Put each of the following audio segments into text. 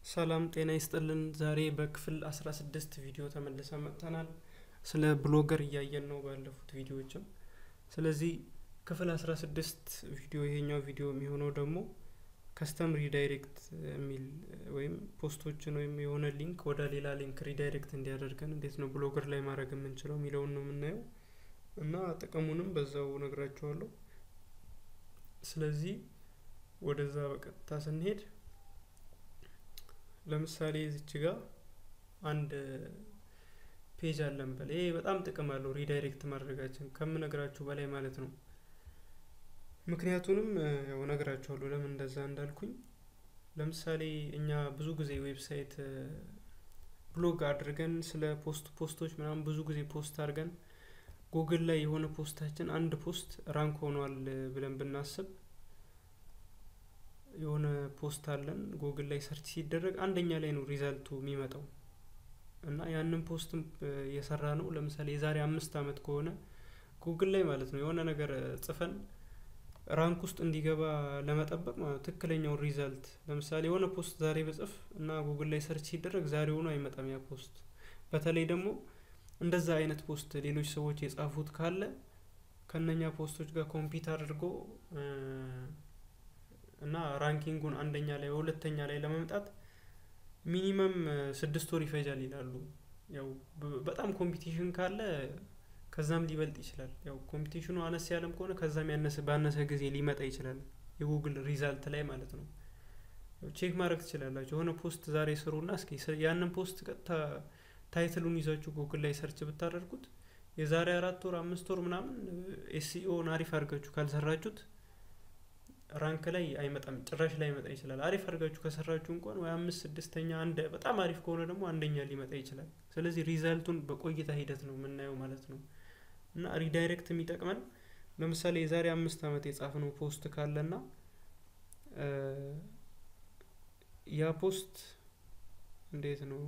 ሰላም ጤና ይስጥልን ዛሬ በክፍል አስራ ስድስት ቪዲዮ ተመልሰን መጥተናል። ስለ ብሎገር እያየን ነው ባለፉት ቪዲዮዎችም። ስለዚህ ክፍል አስራ ስድስት ቪዲዮ ይሄኛው ቪዲዮ የሚሆነው ደግሞ ከስተም ሪዳይሬክት የሚል ወይም ፖስቶችን ወይም የሆነ ሊንክ ወደ ሌላ ሊንክ ሪዳይሬክት እንዲያደርገን እንዴት ነው ብሎገር ላይ ማድረግ የምንችለው የሚለውን ነው የምናየው እና ጥቅሙንም በዛው ነግራችኋለሁ። ስለዚህ ወደዛ በቀጥታ ስንሄድ ለምሳሌ እዚች ጋር አንድ ፔጅ አለን በል ይሄ በጣም ጥቅም አለው ሪዳይሬክት ማድረጋችን ከምነግራችሁ በላይ ማለት ነው። ምክንያቱንም ያው ነግራችኋለሁ ለምን እንደዛ እንዳልኩኝ። ለምሳሌ እኛ ብዙ ጊዜ ዌብሳይት ብሎግ አድርገን ስለ ፖስት ፖስቶች ምናምን ብዙ ጊዜ ፖስት አድርገን ጉግል ላይ የሆነ ፖስታችን አንድ ፖስት ራንክ ሆኗል ብለን ብናስብ የሆነ ፖስት አለን ጉግል ላይ ሰርች ሲደረግ አንደኛ ላይ ነው ሪዛልቱ የሚመጣው እና ያንን ፖስት የሰራ ነው ለምሳሌ የዛሬ አምስት አመት ከሆነ ጉግል ላይ ማለት ነው የሆነ ነገር ጽፈን ራንክ ውስጥ እንዲገባ ለመጠበቅ ማለት ትክክለኛውን ሪዛልት ለምሳሌ የሆነ ፖስት ዛሬ በጽፍ እና ጉግል ላይ ሰርች ሲደረግ ዛሬ ሆኖ አይመጣም ያ ፖስት። በተለይ ደግሞ እንደዛ አይነት ፖስት ሌሎች ሰዎች የጻፉት ካለ ከነኛ ፖስቶች ጋር ኮምፒት አድርጎ እና ራንኪንጉን አንደኛ ላይ ሁለተኛ ላይ ለመምጣት ሚኒመም ስድስት ወር ይፈጃል ይላሉ። ያው በጣም ኮምፒቲሽን ካለ ከዛም ሊበልጥ ይችላል። ያው ኮምፒቲሽኑ አነስ ያለም ከሆነ ከዛም ያነሰ ባነሰ ጊዜ ሊመጣ ይችላል የጉግል ሪዛልት ላይ ማለት ነው። ቼክ ማድረግ ትችላላችሁ። የሆነ ፖስት ዛሬ ስሩና እስኪ ያንን ፖስት ቀጥታ ታይትሉን ይዛችሁ ጉግል ላይ ሰርች ብታደርጉት የዛሬ አራት ወር አምስት ወር ምናምን ኤስኢኦን አሪፍ አድርጋችሁ ካልሰራችሁት ራንክ ላይ አይመጣም፣ ጭራሽ ላይ ይመጣ ይችላል። አሪፍ አድርጋችሁ ከሰራችሁ እንኳን ወይ አምስት ስድስተኛ አንድ በጣም አሪፍ ከሆነ ደግሞ አንደኛ ሊመጣ ይችላል። ስለዚህ ሪዛልቱን በቆይታ ሂደት ነው የምናየው ማለት ነው። እና ሪዳይሬክት የሚጠቅመን ለምሳሌ የዛሬ አምስት አመት የጻፍነው ፖስት ካለና ያ ፖስት እንዴት ነው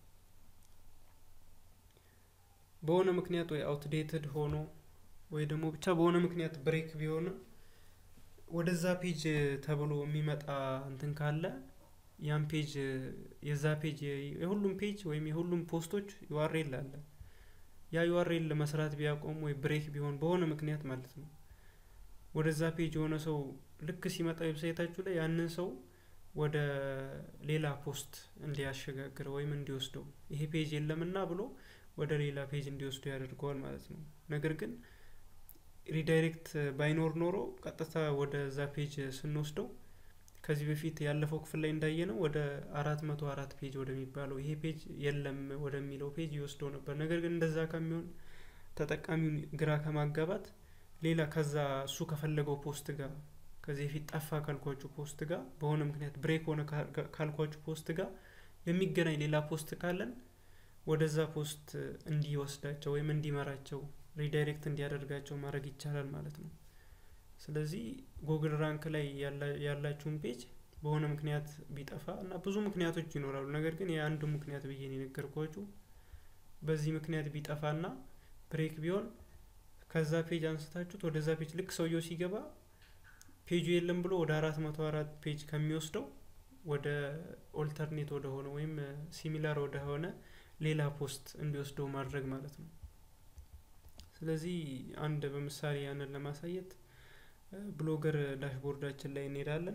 በሆነ ምክንያት ወይ አውትዴትድ ሆኖ ወይ ደግሞ ብቻ በሆነ ምክንያት ብሬክ ቢሆንም ወደዛ ፔጅ ተብሎ የሚመጣ እንትን ካለ ያን ፔጅ የዛ ፔጅ የሁሉም ፔጅ ወይም የሁሉም ፖስቶች ዩአርኤል አለ። ያ ዩአርኤል መስራት ቢያቆም ወይ ብሬክ ቢሆን በሆነ ምክንያት ማለት ነው ወደዛ ፔጅ የሆነ ሰው ልክ ሲመጣ ዌብሳይታችሁ ላይ ያንን ሰው ወደ ሌላ ፖስት እንዲያሸጋግር ወይም እንዲወስደው ይሄ ፔጅ የለምና ብሎ ወደ ሌላ ፔጅ እንዲወስዱ ያደርገዋል ማለት ነው። ነገር ግን ሪዳይሬክት ባይኖር ኖሮ ቀጥታ ወደ ዛ ፔጅ ስንወስደው ከዚህ በፊት ያለፈው ክፍል ላይ እንዳየ ነው ወደ አራት መቶ አራት ፔጅ ወደሚባለው ይሄ ፔጅ የለም ወደሚለው ፔጅ ይወስደው ነበር። ነገር ግን እንደዛ ከሚሆን ተጠቃሚውን ግራ ከማጋባት ሌላ ከዛ እሱ ከፈለገው ፖስት ጋር ከዚህ በፊት ጠፋ ካልኳችሁ ፖስት ጋር በሆነ ምክንያት ብሬክ ሆነ ካልኳችሁ ፖስት ጋር የሚገናኝ ሌላ ፖስት ካለን ወደዛ ፖስት እንዲወስዳቸው ወይም እንዲመራቸው ሪዳይሬክት እንዲያደርጋቸው ማድረግ ይቻላል ማለት ነው። ስለዚህ ጉግል ራንክ ላይ ያላችሁን ፔጅ በሆነ ምክንያት ቢጠፋ እና ብዙ ምክንያቶች ይኖራሉ። ነገር ግን የአንዱ ምክንያት ብዬ ነው የነገርኳችሁ። በዚህ ምክንያት ቢጠፋና ብሬክ ቢሆን ከዛ ፔጅ አንስታችሁት ወደዛ ፔጅ ልክ ሰውየው ሲገባ ፔጁ የለም ብሎ ወደ አራት መቶ አራት ፔጅ ከሚወስደው ወደ ኦልተርኔት ወደ ሆነ ወይም ሲሚላር ወደ ሆነ ሌላ ፖስት እንዲወስደው ማድረግ ማለት ነው። ስለዚህ አንድ በምሳሌ ያንን ለማሳየት ብሎገር ዳሽቦርዳችን ላይ እንሄዳለን።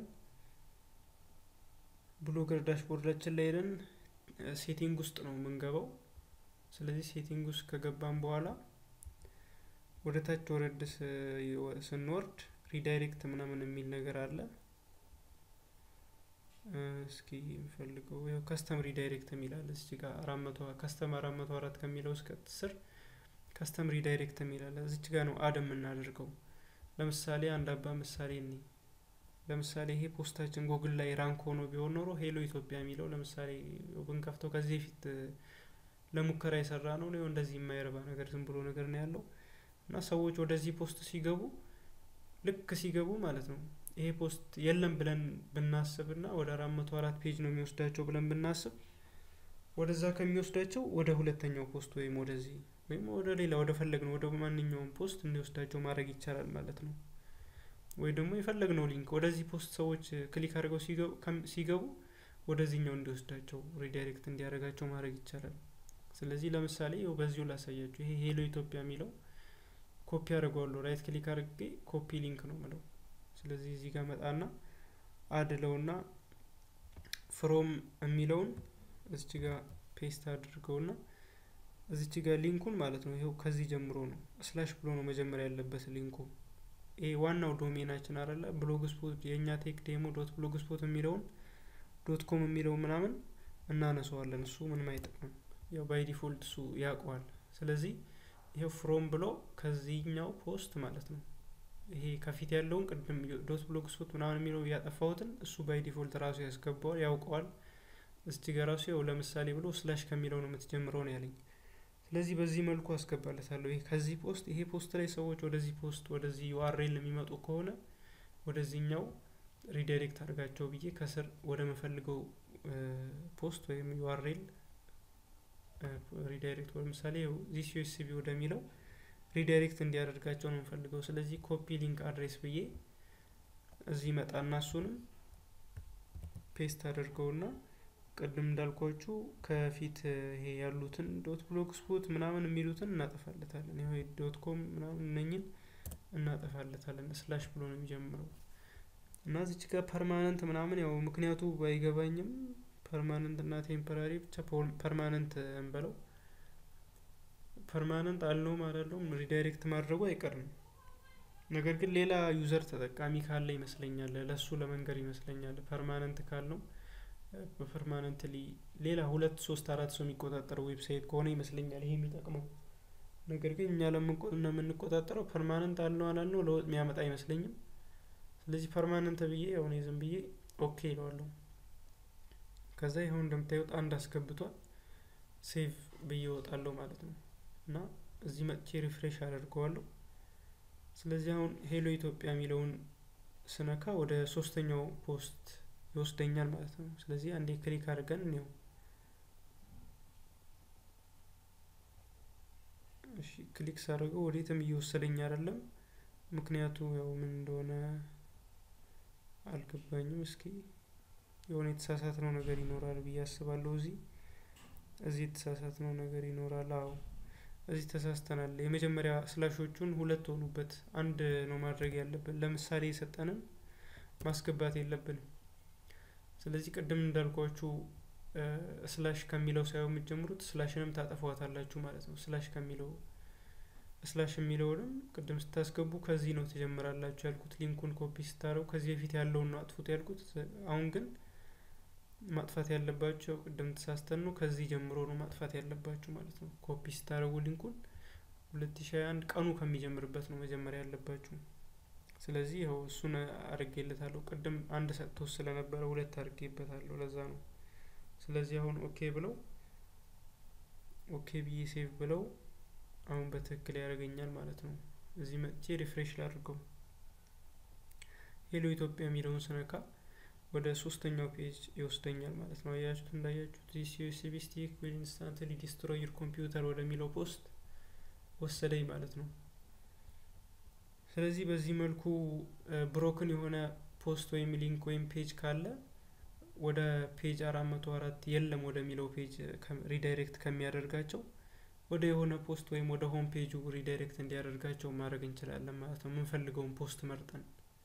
ብሎገር ዳሽቦርዳችን ላይ ሄደን ሴቲንግ ውስጥ ነው የምንገባው። ስለዚህ ሴቲንግ ውስጥ ከገባን በኋላ ወደ ታች ወረድ ስንወርድ ሪዳይሬክት ምናምን የሚል ነገር አለ። እስኪ የምፈልገው ያው ከስተም ሪዳይሬክት የሚላል እዚህ ጋር አራት መቶ ከስተም አራት መቶ አራት ከሚለው እስከ ስር ከስተም ሪዳይሬክት የሚላል እዚች ጋር ነው አድ የምናደርገው። ለምሳሌ አንድ አባ ምሳሌ እኔ ለምሳሌ ይሄ ፖስታችን ጎግል ላይ ራንክ ሆኖ ቢሆን ኖሮ ሄሎ ኢትዮጵያ የሚለው ለምሳሌ ብንከፍተው ከዚህ በፊት ለሙከራ የሰራ ነው ነው እንደዚህ የማይረባ ነገር ዝም ብሎ ነገር ነው ያለው እና ሰዎች ወደዚህ ፖስት ሲገቡ ልክ ሲገቡ ማለት ነው ይሄ ፖስት የለም ብለን ብናስብ እና ወደ አራት መቶ አራት ፔጅ ነው የሚወስዳቸው ብለን ብናስብ ወደዛ ከሚወስዳቸው ወደ ሁለተኛው ፖስት ወይም ወደዚህ ወይም ወደ ሌላ ወደ ፈለግነው ወደ ማንኛውም ፖስት እንዲወስዳቸው ማድረግ ይቻላል ማለት ነው። ወይ ደግሞ የፈለግነው ሊንክ ወደዚህ ፖስት ሰዎች ክሊክ አድርገው ሲገቡ ወደዚህኛው እንዲወስዳቸው ሪዳይሬክት እንዲያደርጋቸው ማድረግ ይቻላል። ስለዚህ ለምሳሌ ይኸው በዚሁ ላሳያችሁ። ይሄ ሄሎ ኢትዮጵያ የሚለው ኮፒ አድርገዋለሁ። ራይት ክሊክ አድርጌ ኮፒ ሊንክ ነው ምለው። ስለዚህ እዚህ ጋር መጣና አድለውና ፍሮም የሚለውን እዚች ጋር ፔስት አድርገውና እዚች ጋር ሊንኩን ማለት ነው ይኸው ከዚህ ጀምሮ ነው ስላሽ ብሎ ነው መጀመሪያ ያለበት ሊንኩ። ይሄ ዋናው ዶሜናችን አለ ብሎግ ስፖት የእኛ ቴክ ዴሞ ዶት ብሎግ ስፖት የሚለውን ዶት ኮም የሚለው ምናምን እናነሰዋለን። እሱ ምንም አይጠቅምም። ያው ባይ ዲፎልት እሱ ያውቀዋል። ስለዚህ ይኸው ፍሮም ብሎ ከዚህኛው ፖስት ማለት ነው ይሄ ከፊት ያለውን ቅድም ዶት ብሎግ ስፖት ምናምን የሚለው ያጠፋሁትን እሱ ባይ ዲፎልት ራሱ ያስገባዋል፣ ያውቀዋል። እስቲ ጋር ራሱ ያው ለምሳሌ ብሎ ስላሽ ከሚለው ነው የምትጀምረው ነው ያለኝ። ስለዚህ በዚህ መልኩ አስገባለታለሁ። ይሄ ከዚህ ፖስት ይሄ ፖስት ላይ ሰዎች ወደዚህ ፖስት ወደዚህ ዩአርኤል የሚመጡ ከሆነ ወደዚህኛው ሪዳይሬክት አድርጋቸው ብዬ ከስር ወደ መፈልገው ፖስት ወይም ዩአርኤል ሪዳይሬክት ለምሳሌ ዚስ ዩኤስቢ ወደሚለው ሪዳይሬክት እንዲያደርጋቸው ነው የምፈልገው። ስለዚህ ኮፒ ሊንክ አድሬስ ብዬ እዚህ መጣና እሱንም ፔስት አድርገውና ቅድም እንዳልኳችሁ ከፊት ይሄ ያሉትን ዶት ብሎግ ስፖት ምናምን የሚሉትን እናጠፋለታለን። ይሄ ዶት ኮም ምናምን እነኝን እናጠፋለታለን። ስላሽ ብሎ ነው የሚጀምረው እና እዚች ጋር ፐርማነንት ምናምን ያው ምክንያቱ ባይገባኝም ፐርማነንት እና ቴምፐራሪ ብቻ ፐርማነንት እንበለው። ፐርማነንት አለውም አላለውም ሪዳይሬክት ማድረጉ አይቀርም። ነገር ግን ሌላ ዩዘር ተጠቃሚ ካለ ይመስለኛል ለሱ ለመንገር ይመስለኛል ፐርማነንት ካልነው በፐርማነንትሊ ሌላ ሁለት ሶስት አራት ሰው የሚቆጣጠረው ዌብሳይት ከሆነ ይመስለኛል ይሄ የሚጠቅመው። ነገር ግን እኛ ለምንቆጣጠረው ፐርማነንት አልነው አላልነው ለውጥ የሚያመጣ አይመስለኝም። ስለዚህ ፐርማነንት ብዬ የሆነ ዝም ብዬ ኦኬ ይለዋለሁ። ከዛ ይኸው እንደምታዩት አንድ አስገብቷል። ሴቭ ብዬ እወጣለሁ ማለት ነው እና እዚህ መጥቼ ሪፍሬሽ አደርገዋለሁ። ስለዚህ አሁን ሄሎ ኢትዮጵያ የሚለውን ስነካ ወደ ሶስተኛው ፖስት ይወስደኛል ማለት ነው። ስለዚህ አንዴ ክሊክ አድርገን እንየው። እሺ ክሊክ ሳደርገው ወዴትም እየወሰደኝ አይደለም። ምክንያቱ ያው ምን እንደሆነ አልገባኝም። እስኪ የሆነ የተሳሳትነው ነገር ይኖራል ብዬ አስባለሁ። እዚህ እዚህ የተሳሳትነው ነገር ይኖራል። አዎ እዚህ ተሳስተናል። የመጀመሪያ ስላሾቹን ሁለት ሆኑበት። አንድ ነው ማድረግ ያለብን። ለምሳሌ የሰጠንን ማስገባት የለብንም። ስለዚህ ቅድም እንዳልኳችሁ ስላሽ ከሚለው ሳይሆን የምትጀምሩት ስላሽንም ታጠፏታላችሁ ማለት ነው። ስላሽ ከሚለው ስላሽ የሚለውንም ቅድም ስታስገቡ ከዚህ ነው ትጀምራላችሁ ያልኩት። ሊንኩን ኮፒ ስታረው ከዚህ በፊት ያለውን ነው አጥፉት ያልኩት። አሁን ግን ማጥፋት ያለባቸው ቅድም ተሳስተን ነው ከዚህ ጀምሮ ነው ማጥፋት ያለባችሁ ማለት ነው። ኮፒ ስታረጉ ሊንኩን ሁለት ሺ አንድ ቀኑ ከሚጀምርበት ነው መጀመሪያ ያለባችሁ። ስለዚህ ይኸው እሱን አድርጌለታለሁ። ቅድም አንድ ሰጥቶ ስለነበረ ሁለት አድርጌበታለሁ። ለዛ ነው። ስለዚህ አሁን ኦኬ ብለው ኦኬ ብዬ ሴቭ ብለው አሁን በትክክል ያደርገኛል ማለት ነው። እዚህ መጥቼ ሪፍሬሽ ላድርገው። ሄሎ ኢትዮጵያ የሚለውን ስነካ ወደ ሶስተኛው ፔጅ ይወስደኛል ማለት ነው። አያችሁት? እንዳያችሁት ዚስ ዩኤስቢ ስቲክ ዊል ኢንስታንትሊ ዲስትሮይ ዩር ኮምፒውተር ወደሚለው ፖስት ወሰደኝ ማለት ነው። ስለዚህ በዚህ መልኩ ብሮክን የሆነ ፖስት ወይም ሊንክ ወይም ፔጅ ካለ ወደ ፔጅ አራት መቶ አራት የለም ወደሚለው ፔጅ ሪዳይሬክት ከሚያደርጋቸው ወደ የሆነ ፖስት ወይም ወደ ሆም ፔጁ ሪዳይሬክት እንዲያደርጋቸው ማድረግ እንችላለን ማለት ነው። የምንፈልገውን ፖስት መርጠን።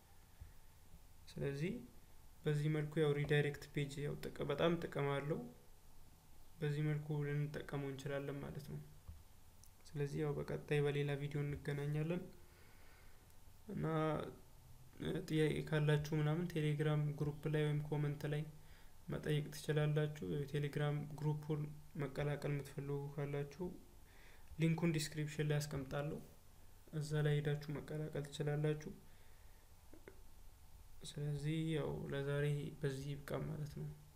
ስለዚህ በዚህ መልኩ ያው ሪዳይሬክት ፔጅ ያው በጣም ጥቅም አለው። በዚህ መልኩ ልንጠቀመው እንችላለን ማለት ነው። ስለዚህ ያው በቀጣይ በሌላ ቪዲዮ እንገናኛለን እና ጥያቄ ካላችሁ ምናምን ቴሌግራም ግሩፕ ላይ ወይም ኮመንት ላይ መጠየቅ ትችላላችሁ። የቴሌግራም ግሩፑን መቀላቀል የምትፈልጉ ካላችሁ ሊንኩን ዲስክሪፕሽን ላይ አስቀምጣለሁ። እዛ ላይ ሄዳችሁ መቀላቀል ትችላላችሁ። ስለዚህ ያው ለዛሬ በዚህ ይብቃ ማለት ነው።